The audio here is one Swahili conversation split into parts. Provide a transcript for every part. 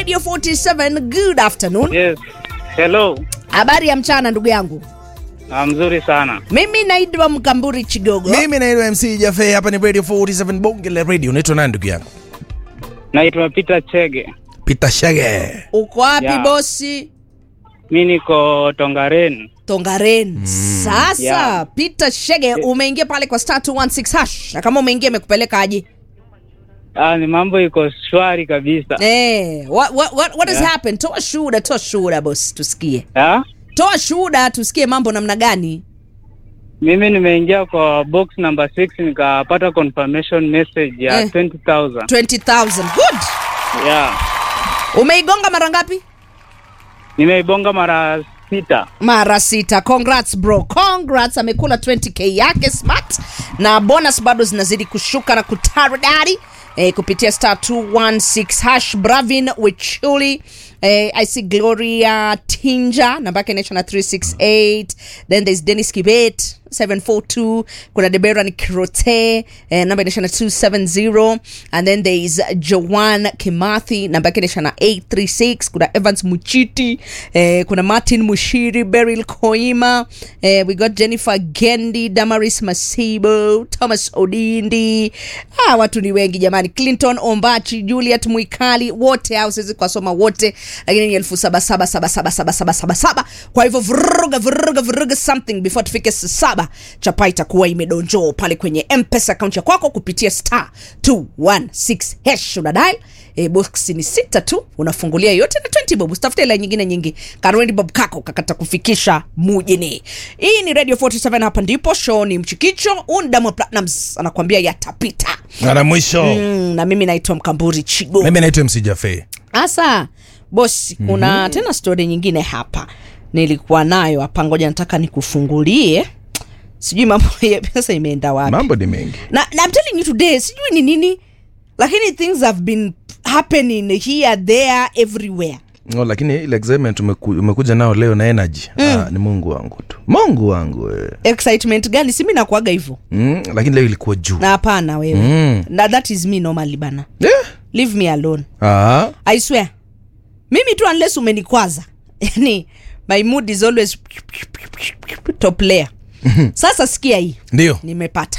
radio 47 good afternoon Yes. Hello. habari ya mchana ndugu yangu Ah, mzuri sana. mimi naitwa mkamburi chigogo mimi naitwa mc jafe hapa ni radio 47 bonge la radio unaitwa nani ndugu yangu Naitwa Peter Chege. peter shage uko wapi Yeah. bosi Mi niko Tongaren. tongaren sasa Yeah. peter shege umeingia pale kwa star 216 hash na kama umeingia imekupeleka aje Ah, ni mambo iko shwari kabisa. Eh, what, what, what, what has Yeah. happened toa shuhuda toa shuhuda bosi tusikie Ah? toa shuhuda tusikie mambo namna gani Mimi nimeingia kwa box number 6 nikapata confirmation message ya Eh. 20,000. 20000 good Yeah. umeigonga mara ngapi Nimeibonga mara sita. mara sita congrats bro congrats amekula 20k yake smart na bonus bado zinazidi kushuka na kutaradari eh, kupitia star 216 hash bravin wichuli eh, i see gloria tinja namba yake inaisha na 368 then there's dennis kibet 742 kuna debera ni kirote eh, namba inaisha na 270 and then there is joan kimathi namba yake inaisha na 836 kuna evans muchiti eh, kuna martin mushiri beryl koima eh, we got jennifer gendi damaris masibo thomas odindi ah, watu ni wengi jamani clinton ombachi juliet mwikali wote au siwezi kuwasoma wote lakini ni elfu saba saba saba saba saba saba saba saba kwa hivyo vuruga vuruga vuruga something before tufike saa saba chapa itakuwa imedonjoo pale kwenye mpesa akaunti ya kwako kupitia star 216 hash unadial e, box ni sita tu unafungulia yote na 20 bob usitafute ila nyingine nyingi karwendi bob kako kakata kufikisha mujini hii ni radio 47 hapa ndipo show ni mchikicho undamo platinums anakuambia yatapita na mwisho mm, na mimi naitwa mkamburi chigo mimi naitwa mc jafe sasa bosi kuna mm-hmm. tena stori nyingine hapa nilikuwa nayo hapa ngoja nataka nikufungulie sijui mambo ya pesa imeenda wapi mambo ni mengi na, na I'm telling you today sijui ni nini lakini things have been happening here there everywhere oh, lakini ile excitement umeku, umekuja nao leo na energy mm. ah, ni mungu wangu tu mungu wangu eh. excitement gani simi nakuaga hivyo mm, lakini leo ilikuwa juu na hapana wewe Mm. na that is me normally bana yeah. leave me alone ah. i swear mimi tu unless umenikwaza yani my mood is always top layer sasa sikia hii ndio nimepata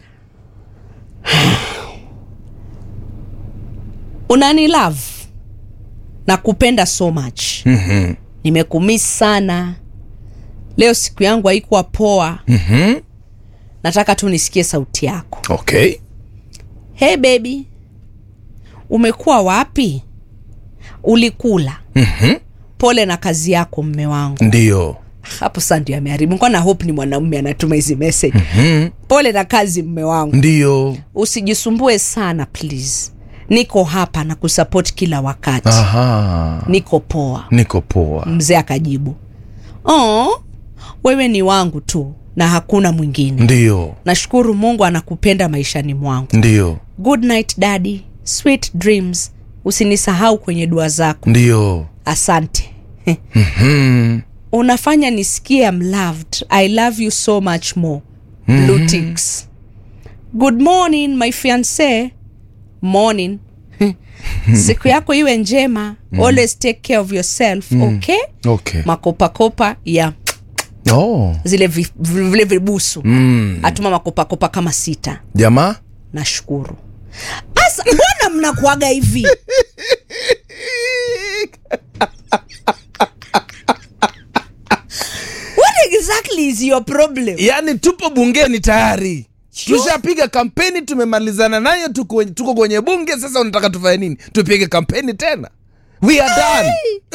unani love na kupenda so much Mhm. nimekumis sana leo siku yangu haikuwa poa Mhm. nataka tu nisikie sauti yako okay hey baby umekuwa wapi ulikula Mhm. pole na kazi yako mme wangu ndio hapo saa ndio ameharibu nikuwa na hope ni mwanamume anatuma hizi message Mhm. pole na kazi mme wangu ndio usijisumbue sana please niko hapa na kusupport kila wakati aha niko poa niko poa mzee akajibu oh, wewe ni wangu tu na hakuna mwingine ndio nashukuru mungu anakupenda maishani mwangu ndio good night daddy sweet dreams usinisahau kwenye dua zako ndio asante Mhm. unafanya nisikie I'm loved i love you so much more blue ticks good morning my fiance morning siku yako iwe njema always take care of yourself okay okay makopakopa ya oh. zile vi- vi- vile vibusu mm. atuma makopakopa kama sita jamaa nashukuru asa mbona mnakuaga hivi what exactly is your problem yaani tupo bungeni tayari tushapiga kampeni tumemalizana nayo tuko, tuko kwenye bunge sasa unataka tufanye nini tupige kampeni tena we are done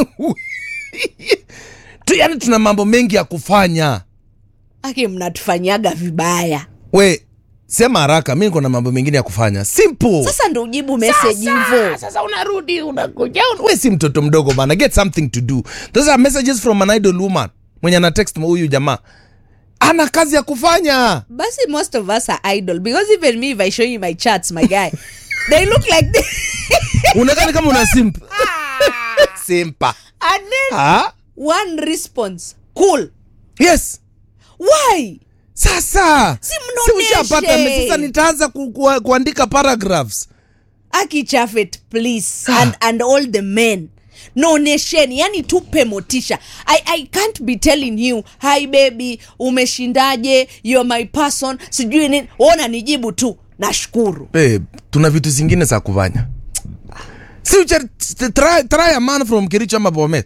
tu, yani tuna mambo mengi ya kufanya aki mnatufanyaga vibaya we sema haraka mi niko na mambo mengine ya kufanya simple sasa ndo ujibu message hivo sasa unarudi unakuja un- we si mtoto mdogo bana get something to do those are messages from an idol woman mwenye ana text huyu jamaa ana kazi ya kufanya basi most of us are idol because even me if i show you my charts my guy they look like this unakani kama una simp simpa and then ha? one response cool yes why sasa Si si mnoneshe. ushapata me- sasa nitaanza ku, ku, kuandika paragraphs akichafet please and, and all the men naonesheni yani tupe motisha I, i can't be telling you hi baby umeshindaje you're my person sijui nini ona nijibu tu nashukuru Babe, tuna vitu zingine za kufanya si ucha, try, try a man from kericho ama bomet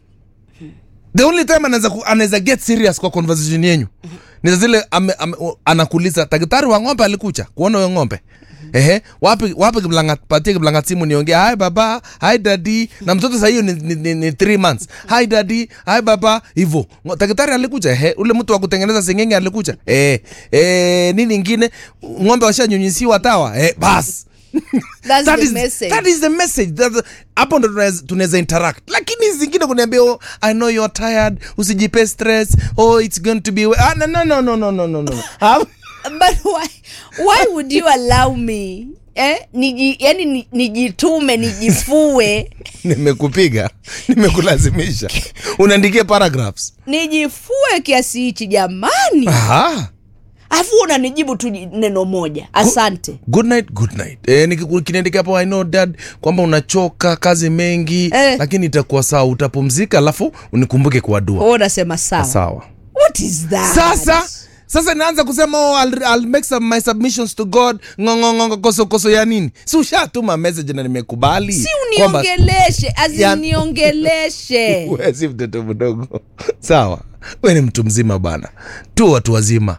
the only time anaweza ku- anaweza get serious kwa conversation yenyu ni zile ame, ame, o- anakuuliza daktari wa ng'ombe alikucha kuona huyo ng'ombe ehe wapi wapi kiblanga patie kiblanga simu niongee hi baba hi daddy na mtoto sasa hiyo ni, ni, ni, ni three months hi daddy hi baba hivyo Ngo- daktari alikucha ehe ule mtu wa kutengeneza sengenge alikucha eh eh nini ingine ng'ombe washanyunyisiwa tawa eh bas That's that the is, message. that is the message That's- hapo ndo tunaweza- tunaweza interact lakini hizi zingine kuniambia oh, i know you're tired usijipe stress oh it's going to be we- ah, no, no, no, no, no, no, no, no. Ah, but why, why would you allow me eh? Niji, yani ni- nijitume nijifue nimekupiga nimekulazimisha unaandikia paragraphs nijifue kiasi hichi jamani Aha. alafu unanijibu tu ji- neno moja asante good night good night eh, nikiku- kiniandikia hapo i know dad kwamba unachoka kazi mengi Eh. lakini itakuwa sawa utapumzika alafu unikumbuke kwa dua Wewe unasema sawa sawa what is that sasa sasa naanza kusema oh, I'll, I'll make some, my submissions to god ngongongongo koso koso ya nini si ushatuma message na nimekubali si kwamba- uniongeleshe Ya- aziniongeleshe Wewe si mtoto mdogo sawa we ni mtu mzima bana tu watu wazima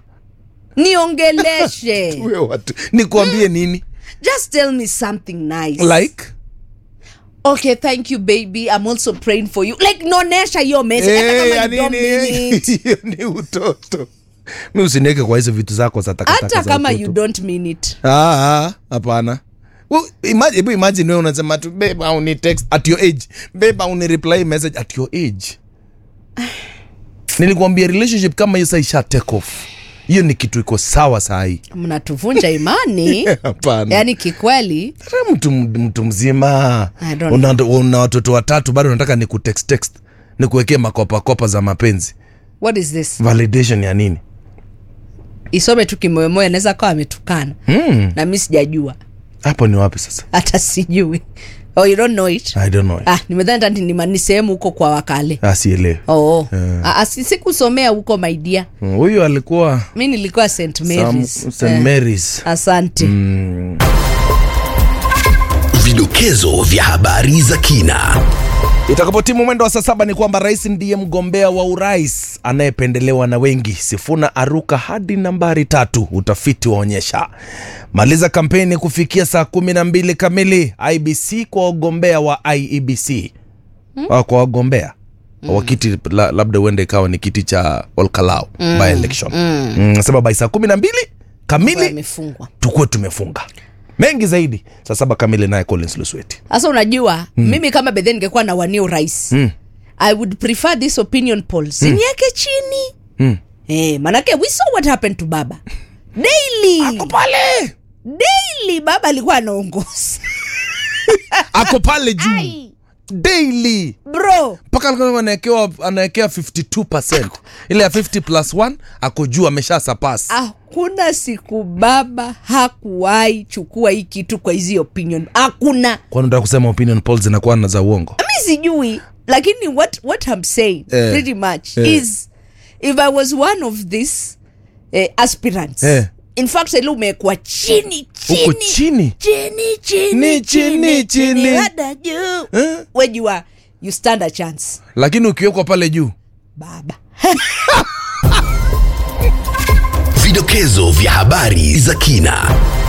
niongeleshe we watu nikuambie nini just tell me something nice like okay thank you baby i'm also praying for you like nonesha hiyo message Eh, hata ya kama you don't nini? mean it Hiyo ni utoto mi usiniweke kwa hizo vitu zako za takataka hata za kama utoto. you don't mean it Ah, ah, hapana Well, imagine, hebu imagine wewe unasema tu babe au ni text at your age babe au ni reply message at your age nilikwambia relationship kama hiyo sasa isha take off hiyo ni kitu iko sawa saa hii mnatuvunja imani hapana yaani kikweli Wewe mtu, mtu mzima I don't una, una watoto watatu bado unataka ni kutext text ni kuwekea makopakopa za mapenzi what is this validation ya nini isome tu kimoyomoyo anaweza kawa ametukana mm. na mi sijajua hapo ni wapi sasa hata sijui oh, you don't know it i don't know ah, nimedhani tati ni ma- ni sehemu huko kwa wakale asielewe oh. ah, ah, si- sikusomea huko maidia Mm, huyu alikuwa mi nilikuwa st marys Sam- St. Eh, Mary's asante Vidokezo vya habari za kina. Itakapotimu mwendo wa saa saba ni kwamba rais ndiye mgombea wa urais anayependelewa na wengi. Sifuna aruka hadi nambari tatu, utafiti waonyesha. Maliza kampeni kufikia saa kumi na mbili kamili. IBC kwa wagombea wa IEBC hmm? kwa wagombea mm. wa kiti la, labda uende ikawa ni kiti cha Olkalau mm. by election mm. Mm, sema by saa kumi na mbili kamili amefungwa tukuwe tumefunga mengi zaidi. Saa saba kamili naye Collins Lusweti. sasa unajua mm. mimi kama bedhe ningekuwa na wania urais Mm. i would prefer this opinion poll sinieke chini Mm. eh, manake we saw what happened to baba daily Ako pale daily baba alikuwa anaongoza ako pale juu Ai, daily bro mpaka alikuwa anawekewa anawekewa 52 ile ya 50 plus 1 ako juu amesha sapas hakuna siku baba hakuwahi chukua hii kitu kwa hizi opinion hakuna kwani unataka kusema opinion polls zinakuwa na za uongo mi sijui lakini what, what I'm saying Eh, pretty much eh. is if i was one of these eh, aspirants Eh. in fact ile umewekwa chini huko chini chini chini Ni chini, chini. hada juu Eh? wejua you stand a chance lakini ukiwekwa pale juu baba Vidokezo vya habari za kina.